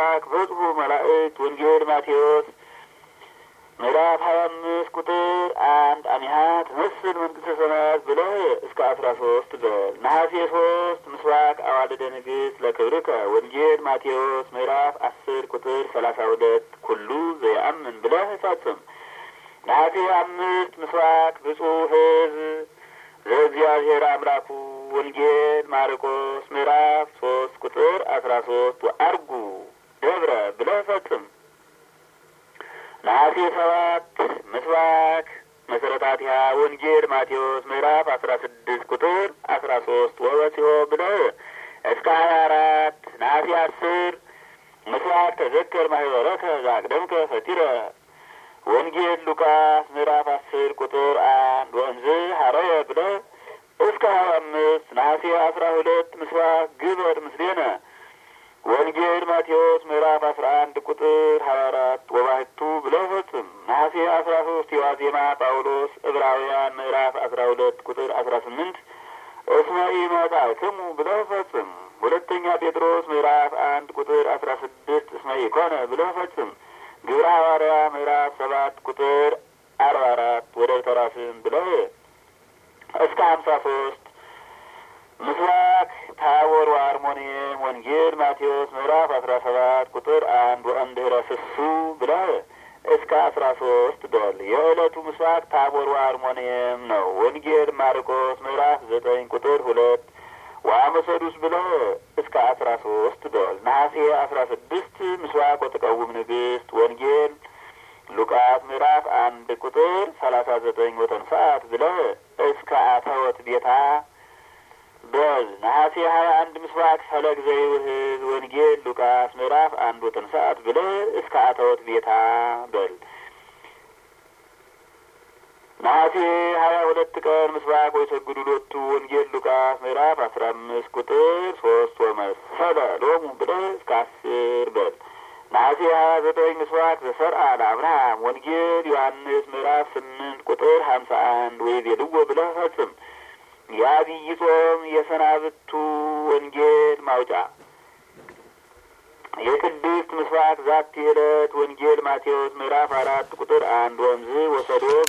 ምስባክ በጽሑ መላእክት ወንጌል ማቴዎስ ምዕራፍ ሀያ አምስት ቁጥር አንድ አሚሃ ትመስል መንግስተ ሰማያት ብለህ እስከ አስራ ሶስት በል። ነሐሴ ሶስት ምስባክ አዋልደ ንግሥት ለክብርከ ወንጌል ማቴዎስ ምዕራፍ አስር ቁጥር ሰላሳ ሁለት ኩሉ ዘየአምን ብለህ ፈጽም። ነሐሴ አምስት ምስባክ ብፁዕ ሕዝብ ዘእግዚአብሔር አምላኩ ወንጌል ማርቆስ ምዕራፍ ሶስት ቁጥር አስራ ሶስት ወአርጉ ደብረ ብለህ ፈጽም። ነሐሴ ሰባት ምስባክ መሰረታቲሃ ወንጌል ማቴዎስ ምዕራፍ አስራ ስድስት ቁጥር አስራ ሶስት ወበሲሆ ብለህ እስከ ሀያ አራት ነሐሴ አስር ምስባክ ተዘከር ማህበረከ ዛቅደምከ ፈቲረ ወንጌል ሉቃስ ምዕራፍ አስር ቁጥር አንድ ወንዝ ሀረየ ብለህ እስከ ሀያ አምስት ነሐሴ አስራ ሁለት ምስባክ ግበር ምስሌነ ወንጌል ማቴዎስ ምዕራፍ አስራ አንድ ቁጥር ሀያ አራት ወባህቱ ብለህ ፈጽም። ነሐሴ አስራ ሶስት የዋዜማ ጳውሎስ ዕብራውያን ምዕራፍ አስራ ሁለት ቁጥር አስራ ስምንት እስመ ኢመጻእክሙ ብለህ ፈጽም። ሁለተኛ ጴጥሮስ ምዕራፍ አንድ ቁጥር አስራ ስድስት እስመ ኢኮነ ብለህ ፈጽም። ግብረ ሐዋርያ ምዕራፍ ሰባት ቁጥር አርባ አራት ወደ ተራስም ብለህ እስከ ሀምሳ ሶስት ምስባክ ታቦር ወአርሞንኤም ወንጌል ማቴዎስ ምዕራፍ አስራ ሰባት ቁጥር አንድ ወእምድኅረ ስሱ ብለህ እስከ አስራ ሶስት በል። የዕለቱ ምስባክ ታቦር ወአርሞንኤም ነው። ወንጌል ማርቆስ ምዕራፍ ዘጠኝ ቁጥር ሁለት ወአመሰዱስ ብለህ እስከ አስራ ሶስት በል። ነሐሴ አስራ ስድስት ምስባክ ወተቀውም ንግሥት ወንጌል ሉቃስ ምዕራፍ አንድ ቁጥር ሰላሳ ዘጠኝ ወተንሳት ብለህ እስከ አተወት ቤታ በል። ነሐሴ ሀያ አንድ ምስባክ ፈለግ ዘይውህዝ ወንጌል ሉቃስ ምዕራፍ አንድ ወተንሳት ብለህ እስከ አተወት ቤታ በል። ነሐሴ ሀያ ሁለት ቀን ምስባክ ወይሰግዱ ሎቱ ወንጌል ሉቃስ ምዕራፍ አስራ አምስት ቁጥር ሶስት ወመሰለ ሎሙ ብለህ እስከ አስር በል። ነሐሴ ሀያ ዘጠኝ ምስባክ ዘሰርአ ለአብርሃም ወንጌል ዮሐንስ ምዕራፍ ስምንት ቁጥር ሀምሳ አንድ ወይ ቤልዎ ብለህ ፈጽም። የአብይ ጾም የሰናብቱ ወንጌል ማውጫ የቅድስት ምስባክ ዛቲ ዕለት ወንጌል ማቴዎስ ምዕራፍ አራት ቁጥር አንድ ወንዝ ወሰዶ